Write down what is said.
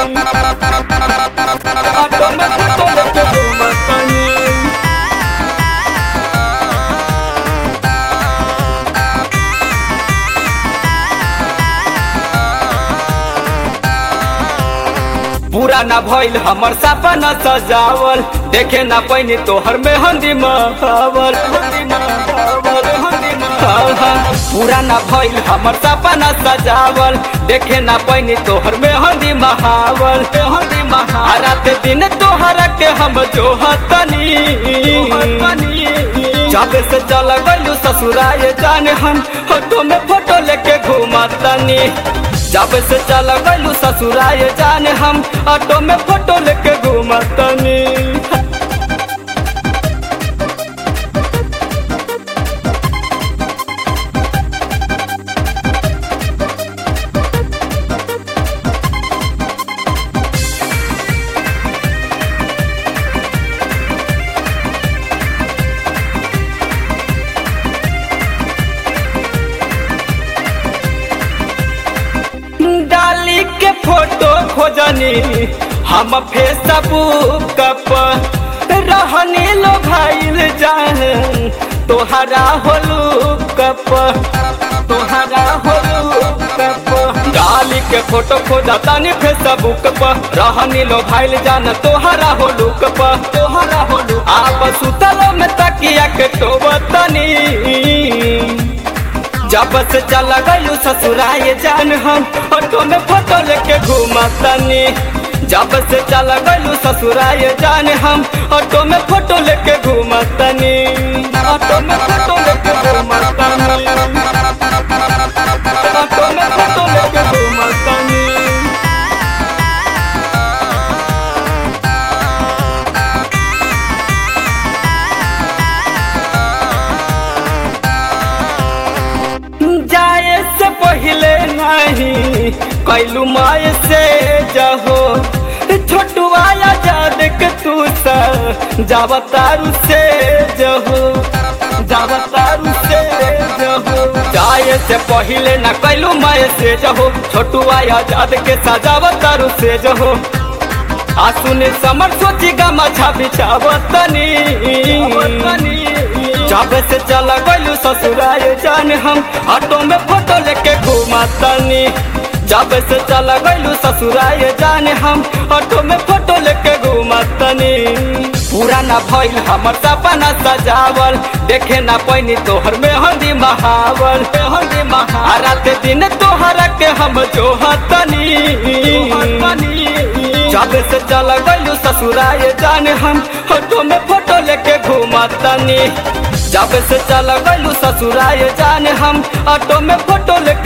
auto में photo लेके घूमतानी पूरा ना भइल हमर सपना सजावल देखे ना पैनी तोहर में हंदी महावल पूरा ना भइल हमर सपना सजावल देखे ना पैनी तोहर में हंदी महावल हंदी महा रात दिन तोहरा के हम जोहतनी जब से चल गलू ससुराए जाने हम फोटो में फोटो लेके घूमतनी जब से चल गलू ससुराए जाने हम ऑटो में फोटो लेके घूमतनी डाली के फोटो खोजनी हम फेसबुक पर रहनी लो भाईल जान तोहरा होलू कप तोहरा होलू कप डाली के फोटो खोजतानी फेसबुक पर रहनी लो भाईल जान तोहरा होलू कप तोहरा होलू आप सुतलो में तकिया के टोबतनी जब से चला गयू ससुराए जान हम ऑटो में फोटो लेके घूमतनी जब से चला गयू ससुराए जान हम ऑटो में फोटो लेके घूमतनी ऑटो में फोटो लेके घूमतनी ऑटो में फोटो लेके घूमतनी जाए से पहले नहीं कैलू माए से जहो छोटुआ याद के तू सा जावतारू से जहो जावतारू से जहो जाए से पहले न कैलू माए से जहो छोटुआ याद के सजावतारू से जहो आ सुने समर सोची गा मछा बिछावतनी जब से चला गलू ससुराए जान हम ऑटो में फोटो लेके घूमतनी जब से चला गलू ससुराए जान हम ऑटो में फोटो लेके घूमतनी पूरा ना भइल हमर सपना सजावल देखे ना पैनी तोहर में हंदी महावल हंदी महा रात दिन तोहरा के हम जोहतनी जब से चला गलू ससुराए जान हम ऑटो में फोटो लेके घूमतनी जब से चला गलू ससुराए जान हम ऑटो में फोटो लेके